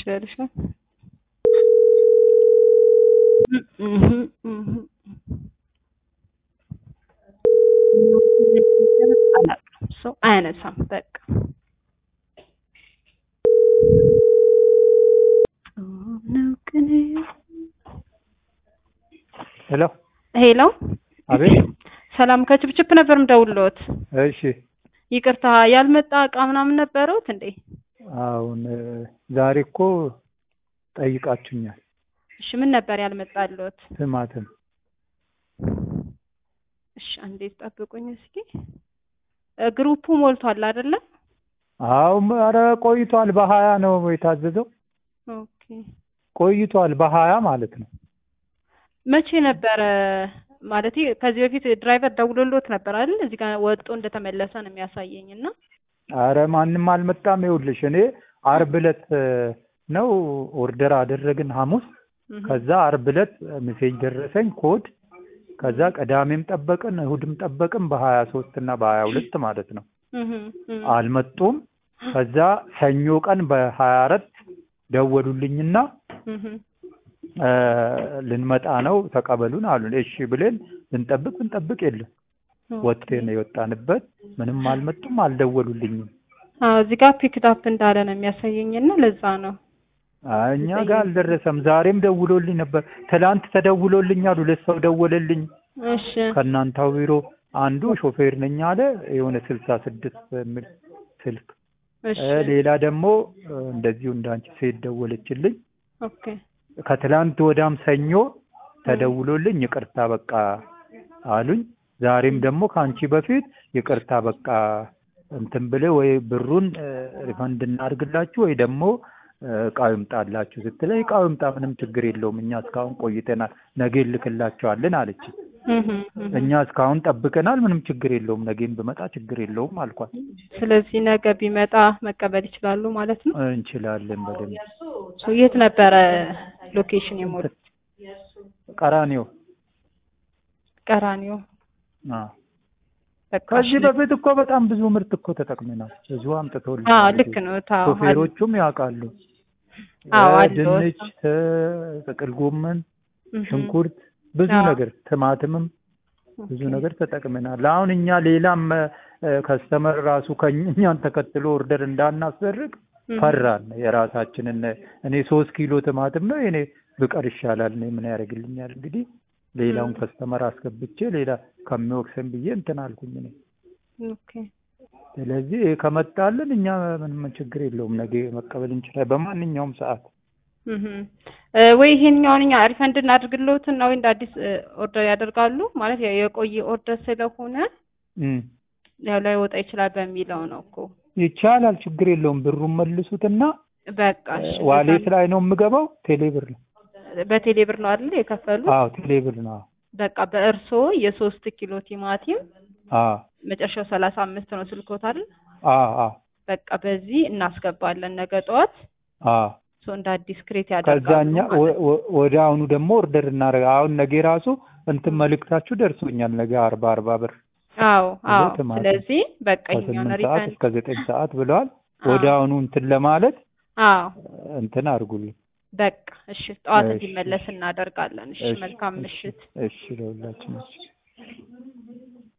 ትችላለች ነው ሰው አያነሳም። በቃ ሄሎ ሄሎ፣ አቤት። ሰላም ከችፕችፕ ነበር ምደውልዎት። እሺ ይቅርታ ያልመጣ እቃ ምናምን ነበረውት እንዴ? አሁን ዛሬ እኮ ጠይቃችሁኛል። እሺ ምን ነበር ያልመጣልዎት? ቲማቲም እሺ አንዴ ጠብቁኝ እስኪ። እ ግሩፑ ሞልቷል አይደለ? አዎ ኧረ ቆይቷል። በሀያ ነው የታዘዘው። ኦኬ ቆይቷል በሀያ ማለት ነው። መቼ ነበረ ማለት ከዚህ በፊት ድራይቨር ደውሎልዎት ነበር አይደል? እዚህ ጋር ወጥቶ እንደተመለሰ ነው የሚያሳየኝ እና አረ ማንም አልመጣም። ይኸውልሽ እኔ አርብ ዕለት ነው ኦርደር አደረግን ሐሙስ። ከዛ አርብ ዕለት ሜሴጅ ደረሰኝ ኮድ። ከዛ ቅዳሜም ጠበቅን እሁድም ጠበቅን በሀያ ሶስት እና በሀያ ሁለት ማለት ነው አልመጡም። ከዛ ሰኞ ቀን በሀያ አራት ደወሉልኝና እ ልንመጣ ነው ተቀበሉን አሉን። እሺ ብለን ብንጠብቅ ብንጠብቅ የለም ወጥተን የወጣንበት ምንም አልመጡም፣ አልደወሉልኝም። አዎ እዚህ ጋር ፒክድ አፕ እንዳለ ነው የሚያሳየኝ እና ለዛ ነው አይ እኛ ጋር አልደረሰም። ዛሬም ደውሎልኝ ነበር። ትላንት ተደውሎልኛል። ሁለት ሰው ደወለልኝ እሺ ከእናንተው ቢሮ። አንዱ ሾፌር ነኝ አለ የሆነ ስልሳ ስድስት የሚል ስልክ እሺ እ ሌላ ደግሞ እ እንደዚሁ እንዳንቺ ሴት ደወለችልኝ። ኦኬ ከትላንት ወዳም ሰኞ ተደውሎልኝ ይቅርታ በቃ አሉኝ። ዛሬም ደግሞ ከአንቺ በፊት ይቅርታ በቃ እንትን ብለህ ወይ ብሩን እ ሪፈንድ እናድርግላችሁ ወይ ደግሞ እ እቃው ይምጣላችሁ ስትለኝ እቃው ይምጣ ምንም ችግር የለውም እኛ እስካሁን ቆይተናል ነገ እንልክላቸዋለን አለች። እህ እህ እኛ እስካሁን ጠብቀናል ምንም ችግር የለውም ነገም ብመጣ ችግር የለውም አልኳት። ስለዚህ ነገ ቢመጣ መቀበል ይችላሉ ማለት ነው። እንችላለን በደንብ ሶ የት ነበረ ሎኬሽን የሞሉት? ቀራኒዮ ቀራኒዮ። አዎ በቃ ከዚህ እሺ። በፊት እኮ በጣም ብዙ ምርት እኮ ተጠቅመናል። ብዙ አምጥተውልናል። አዎ ልክ ነው። ታው ሾፌሮቹም ያውቃሉ። አዎ እ አሉ። ድንች፣ እ ጥቅል ጎመን፣ ሽንኩርት፣ ብዙ አዎ። ነገር ቲማቲምም ብዙ ነገር ተጠቅመናል። አሁን እኛ ሌላም ከስተመር ራሱ ከእኛን ተከትሎ ኦርደር እንዳናስደርግ ፈራን። የራሳችንን እኔ ሶስት ኪሎ ቲማቲም ነው እኔ ብቀር ይሻላል። እኔ ምን ያደርግልኛል እንግዲህ ሌላውን ከስተመር አስገብቼ ሌላ ከሚወቅሰን ብዬ እንትን አልኩኝ እኔ። ኦኬ ስለዚህ ይሄ ከመጣልን እኛ ምንም ችግር የለውም ነገ መቀበል እንችላለን በማንኛውም ሰዓት። እህ እ ወይ ይሄንኛውን እኛ ሪፈንድ እናድርግልዎትና ወይ እንደ አዲስ እ ኦርደር ያደርጋሉ ማለት ያው የቆየ ኦርደር ስለሆነ እም ያው ላይ ወጣ ይችላል በሚለው ነው እኮ። ይቻላል፣ ችግር የለውም። ብሩን መልሱትና በቃ እሺ። ዋሌት ላይ ነው የምገባው። ቴሌብር ነው። በቴሌ ብር ነው አይደል የከፈሉት? አዎ ቴሌብር ነው። በቃ በእርሶ የሶስት ኪሎ ቲማቲም አዎ መጨረሻው ሰላሳ አምስት ነው ስልኮት አይደል? አዎ አዎ በቃ በዚህ እናስገባለን ነገ ጠዋት አዎ ሶ እንደ አዲስ ክሬት ያደርጋሉ ከዛኛ ማለት ነው። ወደ አሁኑ ደግሞ ኦርደር እናደርግ። አሁን ነገ ራሱ እንትን መልእክታችሁ ደርሶኛል። ነገ አርባ አርባ ብር አዎ አዎ። ቲማቲም ስለዚህ በቃ ይኸኛውን ከስምንት ሰዓት ሪፈንድ እስከ ዘጠኝ ሰዓት ብለዋል። ወደ አሁኑ እንትን ለማለት አዎ እንትን አድርጉልኝ። በቃ እሺ፣ ጠዋት እሺ፣ እንዲመለስ እናደርጋለን። እሺ፣ እሺ፣ መልካም እሺ፣ ምሽት። እሺ ለሁላችን እሺ